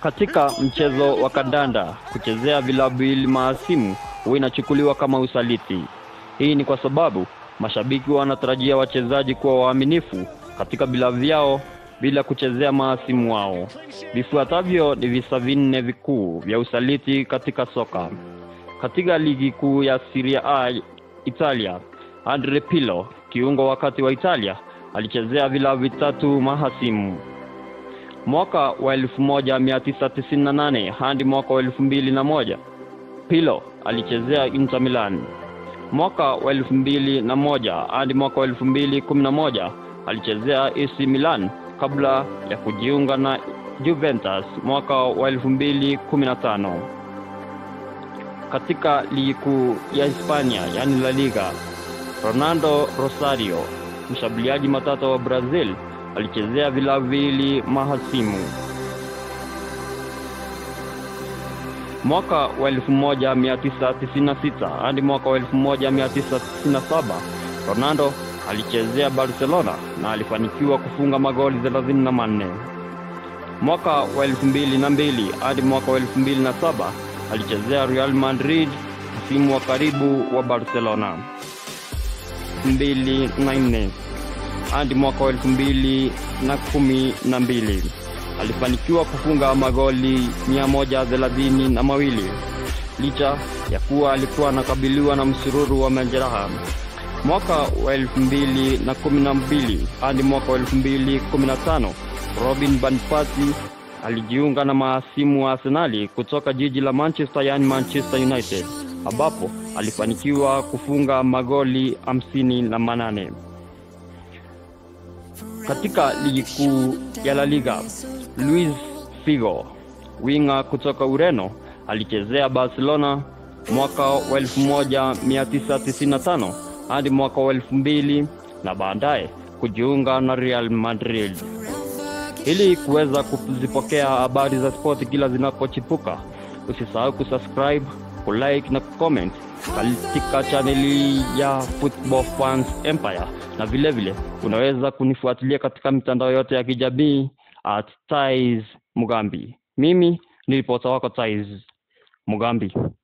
Katika mchezo wa kandanda, kuchezea vilabu ili mahasimu huwa inachukuliwa kama usaliti. Hii ni kwa sababu mashabiki wanatarajia wachezaji kuwa waaminifu katika vilabu vyao bila kuchezea mahasimu wao. Vifuatavyo ni visa vinne vikuu vya usaliti katika soka. Katika ligi kuu ya Serie A Italia, Andre Pirlo, kiungo wakati wa Italia, alichezea vilabu vitatu mahasimu. Mwaka wa 1998 hadi mwaka wa 2001 Pirlo alichezea Inter Milan. Mwaka wa 2001 hadi mwaka wa 2011 alichezea AC Milan kabla ya kujiunga na Juventus mwaka wa 2015. Katika ligi kuu ya Hispania, yani La Liga, Ronaldo Rosario, mshambuliaji matata wa Brazil, alichezea vilabu viwili mahasimu. Mwaka wa 1996 hadi mwaka wa 1997 Ronaldo alichezea Barcelona na alifanikiwa kufunga magoli 34. Mwaka wa 2002 hadi mwaka wa 2007 alichezea Real Madrid, msimu wa karibu wa Barcelona. 2004 hadi mwaka wa 2012 alifanikiwa kufunga magoli 132 na mawili licha ya kuwa alikuwa anakabiliwa na msururu wa majeraha. Mwaka wa 2012 hadi mwaka wa 2015 Robin van Persie alijiunga na mahasimu wa Arsenali kutoka jiji la Manchester, yani Manchester United, ambapo alifanikiwa kufunga magoli hamsini na manane. Katika ligi kuu ya La Liga, Luis Figo, winga kutoka Ureno, alichezea Barcelona mwaka wa 1995 hadi mwaka wa 2000 na baadaye kujiunga na Real Madrid. Ili kuweza kuzipokea habari za spoti kila zinapochipuka, usisahau kusubscribe, kulike na kucomment katika chaneli ya Football Fans Empire, na vile vile unaweza kunifuatilia katika mitandao yote ya kijamii at Tais Mugambi. Mimi ni ripota wako Tais Mugambi.